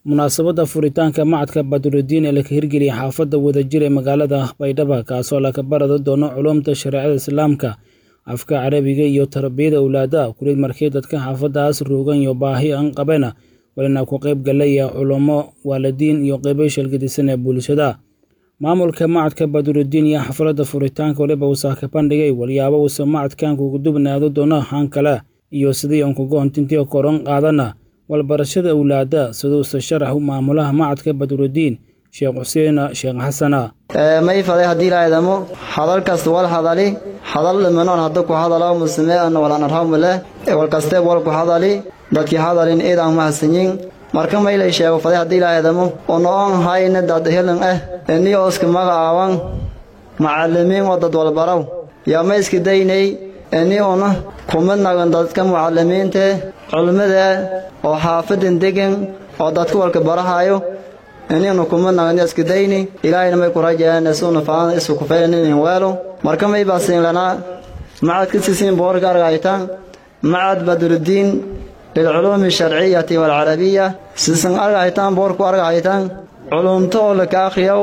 munaasabadda furitaanka macadka badrudiin ee laka hirgeliyay xaafadda wadajir ee magaalada baydhaba kaasoo laka barada doono culumta shareecada islaamka afka carabiga iyo tarbiyada owlaada kulid markii dadka xaafadaas roogan iyo baahi aan qabena walina ku qayb galaya culummo waalidiin iyo qeybo shalgadisan ee bulshada maamulka macadka badrudiin iyo xafladda furitaanka waliba uusaa ka bandhigay walyaabo uuse macadkan kugu dubnaado doono han kale iyo sidii aan kuga hontintii koran qaadana walbarashada owlaada siduuse sharax maamulaha macadka badrudiin sheekh xuseen sheekh xasana may faday haddii ilaahidamo hadal kasta wal hadali hadal dhimanoon hadda ku hadalo musamee ana walan arhamuleh walkasteeb wal ku hadali dadkii hadalin iidaan mahadsanyin marka maylay sheego faday haddii ilaahidamo onoon hayna dad helan ah eni ooska magacaawan macallimiin oo dad walbaraw yaa ma iska daynay eni una kuma nagan dadka mucallimiinte culmada oo xaafadan degan oo dadka walka barahayo ininu kuma nagan iska dayni ilaahayna may ku rajayaan isuna faan isu ku faylanin weelo marka may baasin lana macad kisisin boorka argaytan macad badrudiin للعلوم الشرعية والعربية سيسن أرغايتان بوركو أرغايتان علومتو لك أخيو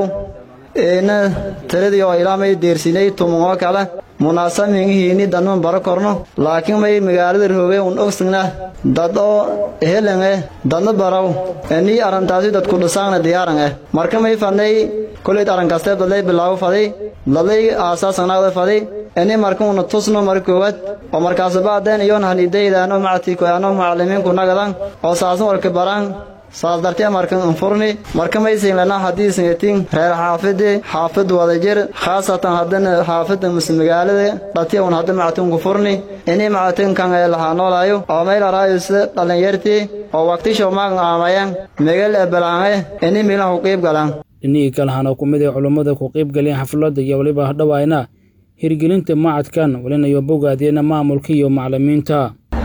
إن ترديو إلامي ديرسيني تمو كلا munaasab mingihiini danman baro korno laakiin may magaalada rooge un ogsagna dad oo helan eh dadna baraw nii arrintaasi dadku dhisaangna diyaaran eh marka may fadnay koleyd arrinkasteeb dadlay bilaawo faday dadlay aasaasanaada faday ini marka una tusno mar koowaad oo markaas baadeen iyoon hanidaydaano macadkii koyaano macallimiinku nagadan oo saasan warka baraan saas dartee markan anfurni marka maysin lana haddii singatin reer xaafidi xaafid wadajir khaasatan haddana xaafida mise magaalada dhatiya un hadda macatunku furni ini macatunkan ee lahaa noolaayo oo meel araayo sida dhallinyartii oo waqtisho maagan aamayan megal ee balaange ini milan ku qiib galaan dhinihii kalahana ku mid ee culummada ku qiib galeen xafladda iyo weliba hadhowayna hirgelinta macadkan walinayo bogaadiyena maamulka iyo macallimiinta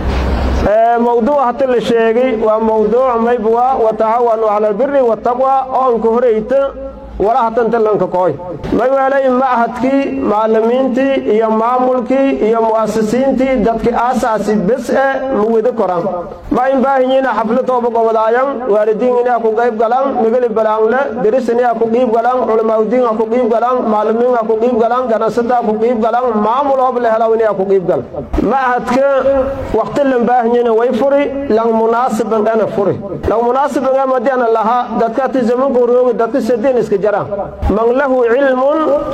mawduuc hata la sheegay waa mawduuc maybwa watacawanu cala albiri wataqwa oonka horayta wala hatanta lanka kooy mayweelay machadkii macallimiintii iyo maamulkii iyo mu'asisiintii dadki aasaasi bes e ma wada koran ma in baahinyina xafladooba gobodaayan waalidiin inaa ku qayb galan migeli balaangle deris inaa ku qiib galan culamaaudiin ha ku qiib galan macallimiin ha ku qiib galan ganacsato ha ku qiib galan maamul hoob la helaw inaa ku qiib gal machadka waqti lan baahinyina way furi lan munaasiban ana furi lan munaasiban ee madiana lahaa dadka ati zamanku roogi dadka sadeen iska jara man lahu cilmun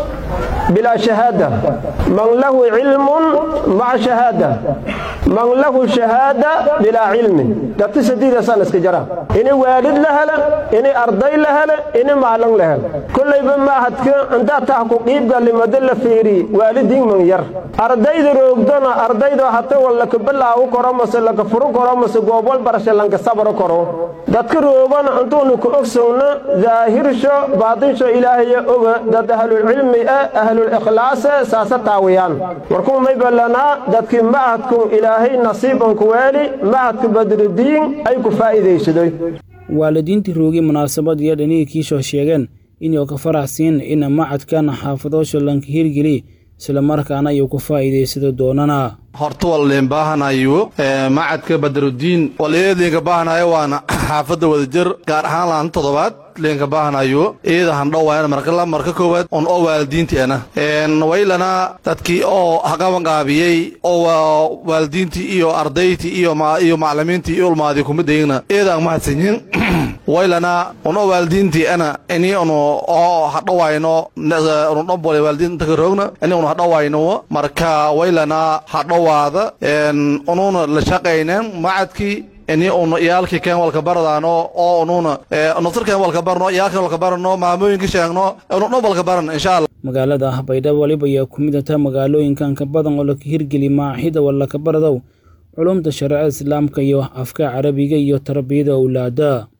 bilaa shahaada man lahu cilmun maca shahaada man lahu shahaada bilaa cilmin dadka sadiidasaan iska jara ini waalid la hele ini arday la hele ini maalin la hele kollayba maahadka intaa tah ku qiibgallimada la fiiri waalidiin man yar ardayda roogdona ardayda hata wal laka balaawu koro mase laka furu koro mase goobwal barasha lanka sabro koro dadka roogona intuunu ku ogsowna daahirsho baadinsho ilaahaya oga dad ahlulcilmi e ahlul-ikhlaase saasa taawiyaan markuu may ballanaa dadkii machadku ilaahay nasiiban ku weeli machadka badrudiin ay ku faa'iidaysadoy waalidiintii roogay munaasabad iyo dhanihii kiishoo sheegeen inuu ka faraxsiin ina macadkan xaafadoosha lanka hirgeli islamarkaana ayuu ku faa'iidaysado doonana horta walleen baahanayo macadka badrudiin waliyeed leenka baahanayo waana xaafadda wadajir gaar ahaan laan toddobaad leenka baahanayo iyada handhowaana marka marka koowaad on oo waalidiinteena waylana dadkii oo haqabanqaabiyey oo waalidiintii iyo ardaydtii iyo iyo macallimiintii iyo ulmaadii kumidayna iyadaan mahadsanyin waylana ono waalidiintii ana ini unu oo hadhowayno unu dhobole waalidiin inta ka roogna ini unu hadhowayno marka waylana hadhowaada ununa la shaqaynen macadkii ini unu iyaalkii keen walka baradaano oo ununa naftarkeen walka barno iyaalkeen walka barano maamooyinka sheegno unu dhob walka baran insha allah magaalada baydhabo waliba ayaa ku mid ata magaalooyinkan ka badan oo laka hirgeli maaxida walaka baradow culumta shareecada islaamka iyo afka carabiga iyo tarbiyada owlaada